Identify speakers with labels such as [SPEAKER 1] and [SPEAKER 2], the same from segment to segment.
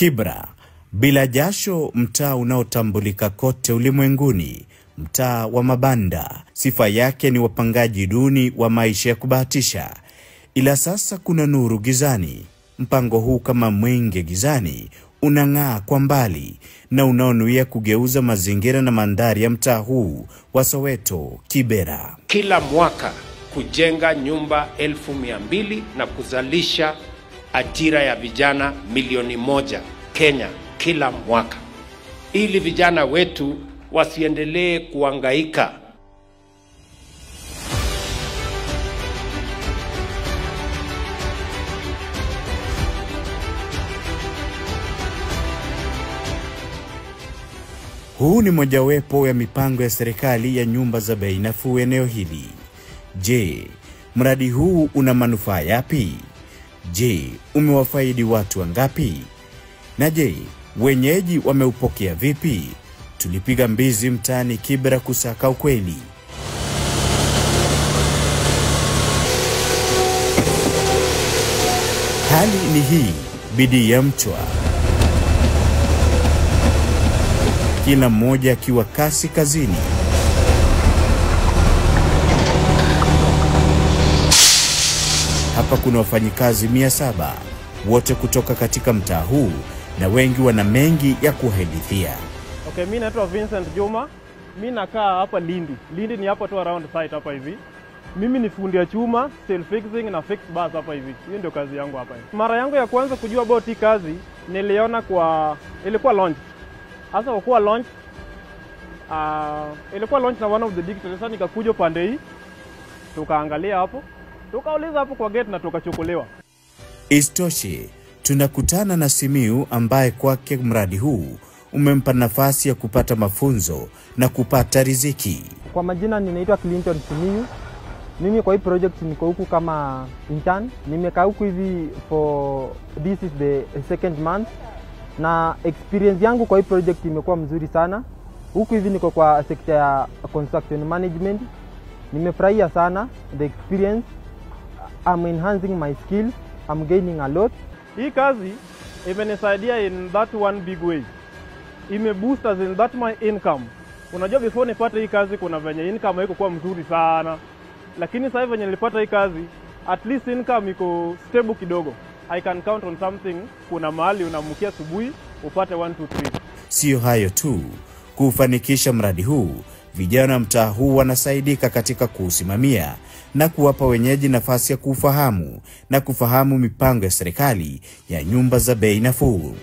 [SPEAKER 1] Kibra, bila jasho, mtaa unaotambulika kote ulimwenguni, mtaa wa mabanda. Sifa yake ni wapangaji duni wa maisha ya kubahatisha, ila sasa kuna nuru gizani. Mpango huu kama mwenge gizani unang'aa kwa mbali na unaonuia kugeuza mazingira na mandhari ya mtaa huu wa Soweto Kibera.
[SPEAKER 2] kila mwaka kujenga nyumba elfu mia mbili na kuzalisha ajira ya vijana milioni moja Kenya kila mwaka, ili vijana wetu wasiendelee kuangaika
[SPEAKER 1] Huu ni mojawapo ya mipango ya serikali ya nyumba za bei nafuu eneo hili. Je, mradi huu una manufaa yapi? Je, umewafaidi watu wangapi? Na je, wenyeji wameupokea vipi? Tulipiga mbizi mtaani Kibera kusaka ukweli. Hali ni hii, bidii ya mchwa, kila mmoja akiwa kasi kazini. Hapa kuna wafanyikazi mia saba wote kutoka katika mtaa huu na wengi wana mengi ya kuhadithia.
[SPEAKER 3] Okay, mi naitwa Vincent Juma. Mi nakaa hapa Lindi. Lindi ni hapa tu around site hapa hivi. Mimi ni fundi ya chuma, steel fixing na fixed bars hapa hivi. Hiyo ndio kazi yangu hapa hivi. Mara yangu ya kwanza kujua about hii kazi niliona kwa ilikuwa launch. Sasa kwa kuwa launch uh, ilikuwa launch na one of the digital. Sasa nikakuja pande hii tukaangalia hapo, tukauliza hapo kwa gate na tukachukuliwa.
[SPEAKER 1] Isitoshe, tunakutana na Simiu ambaye kwake mradi huu umempa nafasi ya kupata mafunzo na kupata riziki.
[SPEAKER 4] Kwa majina ninaitwa Clinton Simiyu. Mimi kwa hii project niko huku kama intern. Nimekaa huku hivi for this is the second month, na experience yangu kwa hii project imekuwa mzuri sana. Huku hivi niko kwa sekta ya construction management. Nimefurahia sana the experience. I'm enhancing my skills. I'm gaining a lot.
[SPEAKER 3] Hii kazi imenisaidia in that one big way, imeboost as in that my income. Unajua, before nipate hii kazi kuna venye income haikuwa mzuri sana, lakini sasa hivi venye nilipata hii kazi, at least income iko stable kidogo. I can count on something. Kuna mahali unaamkia asubuhi upate 1 2 3.
[SPEAKER 1] Siyo hayo tu, kuufanikisha mradi huu, vijana wa mtaa huu wanasaidika katika kuusimamia na kuwapa wenyeji nafasi ya kuufahamu na kufahamu mipango ya serikali ya nyumba za bei nafuu.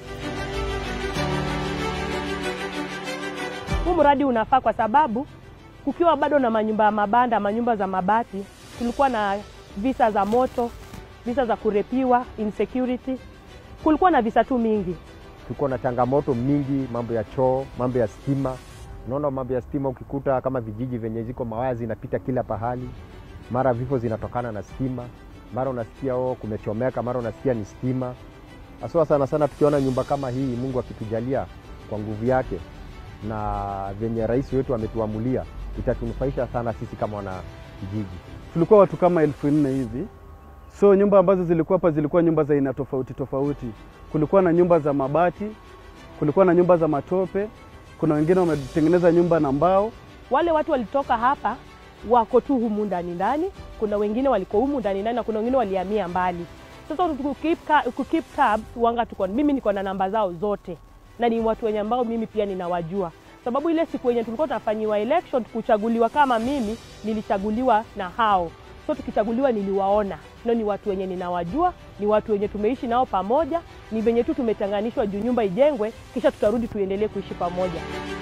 [SPEAKER 5] Huu mradi unafaa kwa sababu kukiwa bado na manyumba ya mabanda, manyumba za mabati, kulikuwa na visa za moto, visa za kurepiwa, insecurity, kulikuwa na visa tu mingi.
[SPEAKER 6] Tuko na changamoto mingi, mambo ya choo, mambo ya stima. Unaona, mambo ya stima, ukikuta kama vijiji venye ziko mawaya zinapita kila pahali, mara vifo zinatokana na stima, mara unasikia oh, kumechomeka, mara unasikia ni stima. Haswa sana sana tukiona nyumba kama hii, Mungu akitujalia kwa nguvu yake na venye rais wetu ametuamulia, itatunufaisha sana sisi kama wana kijiji.
[SPEAKER 7] tulikuwa watu kama elfu nne hivi. So nyumba ambazo zilikuwa hapa zilikuwa nyumba za aina tofauti tofauti. Kulikuwa na nyumba za mabati, kulikuwa na nyumba za matope, kuna wengine wametengeneza nyumba na mbao.
[SPEAKER 5] Wale watu walitoka hapa wako tu humu ndani ndani, kuna wengine waliko humu ndani ndani na kuna wengine walihamia mbali. Sasa kukeep, ka, kukeep tabs wanga tuko, mimi niko na namba zao zote na ni watu wenye ambao mimi pia ninawajua, sababu ile siku yenye tulikuwa tunafanyiwa election kuchaguliwa, kama mimi nilichaguliwa na hao, so tukichaguliwa niliwaona, no, ni watu wenye ninawajua, ni watu wenye tumeishi nao pamoja, ni venye tu tumetenganishwa juu nyumba ijengwe, kisha tutarudi tuendelee kuishi pamoja.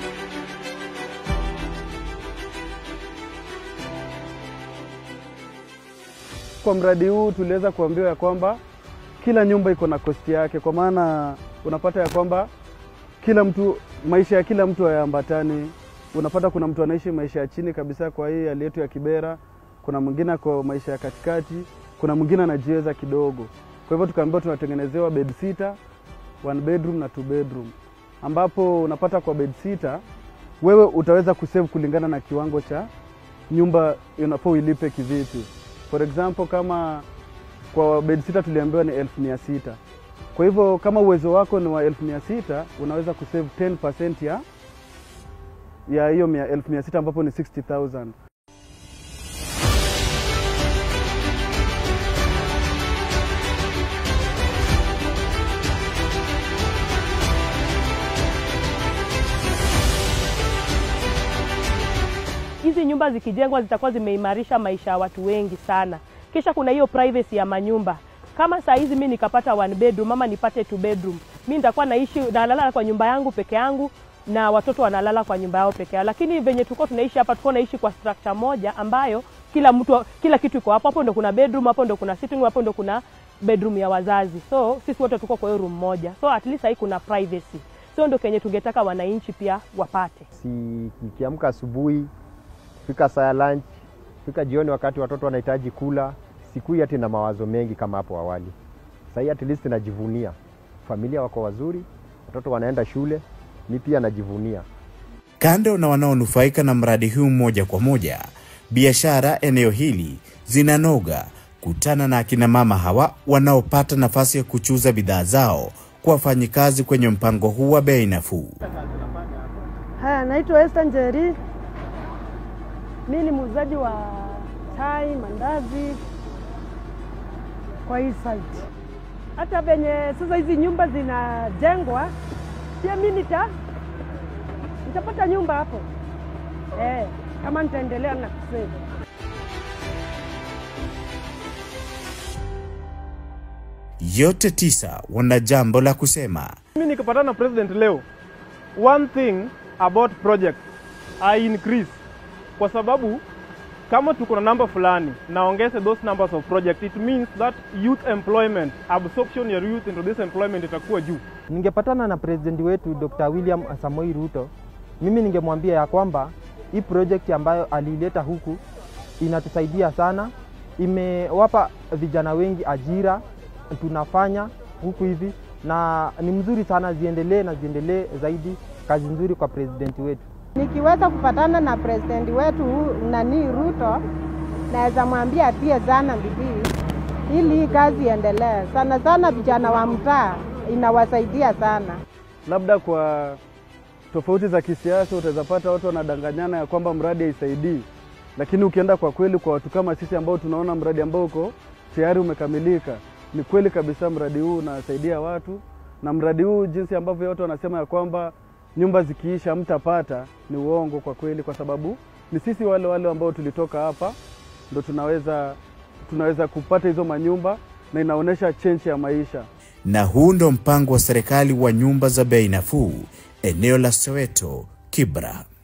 [SPEAKER 7] Kwa mradi huu tuliweza kuambiwa ya kwamba kila nyumba iko na kosti yake, kwa maana unapata ya kwamba kila mtu maisha ya kila mtu hayaambatani. Unapata kuna mtu anaishi maisha ya chini kabisa kwa hii hali yetu ya Kibera, kuna mwingine ako maisha ya katikati, kuna mwingine anajiweza kidogo. Kwa hivyo tukaambiwa tunatengenezewa bed sita, one bedroom na two bedroom, ambapo unapata kwa bed sita wewe utaweza kusave kulingana na kiwango cha nyumba unafaa uilipe kivipi. For example kama kwa bed sita tuliambiwa ni elfu mia sita Kwa hivyo kama uwezo wako ni wa elfu mia sita unaweza kusave 10% ya ya hiyo mia- elfu mia sita ambapo ni 60,000.
[SPEAKER 5] hizi nyumba zikijengwa zitakuwa zimeimarisha maisha ya watu wengi sana. Kisha kuna hiyo privacy ya manyumba. Kama saa hizi mi nikapata one bedroom ama nipate two bedroom, mi nitakuwa naishi nalala kwa nyumba yangu peke yangu na watoto wanalala kwa nyumba yao peke yao. Lakini venye tulikuwa tunaishi hapa, tulikuwa naishi kwa structure moja ambayo kila mtu kila kitu iko hapo. Hapo ndo kuna bedroom, hapo ndo kuna sitting room, hapo ndo kuna bedroom ya wazazi. So sisi wote tuko kwa hiyo room moja, so at least hii kuna privacy. So ndo kenye tungetaka wananchi pia wapate.
[SPEAKER 6] si nikiamka asubuhi fika saa ya lunch fika jioni wakati watoto wanahitaji kula sikui hati na mawazo mengi kama hapo awali sahii at least najivunia familia wako wazuri watoto wanaenda shule mi pia najivunia
[SPEAKER 1] Kando na wanaonufaika na mradi huu moja kwa moja, biashara eneo hili zinanoga kutana na akina mama hawa wanaopata nafasi ya kuchuza bidhaa zao kwa wafanyikazi kwenye mpango huu wa bei nafuu.
[SPEAKER 8] Haya, naitwa Esther Njeri. Mi ni muuzaji wa chai, mandazi kwa hii site. Hata venye sasa hizi nyumba zinajengwa, pia mi nita nitapata nyumba hapo eh, kama nitaendelea na kusave.
[SPEAKER 1] Yote tisa wana jambo la kusema.
[SPEAKER 3] Mimi nikipatana na president leo, one thing about project I increase, kwa sababu kama tuko na namba fulani naongeze those numbers of project, it means that youth employment absorption ya youth into this employment itakuwa juu.
[SPEAKER 4] Ningepatana na president wetu Dr. William Samoei Ruto, mimi ningemwambia ya kwamba hii project ambayo aliileta huku inatusaidia sana, imewapa vijana wengi ajira, tunafanya huku hivi, na ni mzuri sana, ziendelee na ziendelee zaidi. Kazi nzuri kwa president wetu.
[SPEAKER 9] Nikiweza kupatana na president wetu nani Ruto, naweza mwambia atie sana bidii ili hii kazi iendelee. Sana sana vijana wa mtaa inawasaidia sana.
[SPEAKER 7] Labda kwa tofauti za kisiasa utaweza pata watu wanadanganyana ya kwamba mradi haisaidii, lakini ukienda kwa kweli kwa watu kama sisi ambao tunaona mradi ambao uko tayari umekamilika, ni kweli kabisa mradi huu unasaidia watu, na mradi huu jinsi ambavyo watu wanasema ya kwamba nyumba zikiisha mtapata, ni uongo kwa kweli, kwa sababu ni sisi wale wale ambao tulitoka hapa ndo tunaweza tunaweza kupata hizo manyumba na inaonyesha change ya maisha.
[SPEAKER 1] Na huu ndo mpango wa serikali wa nyumba za bei nafuu eneo la Soweto, Kibra.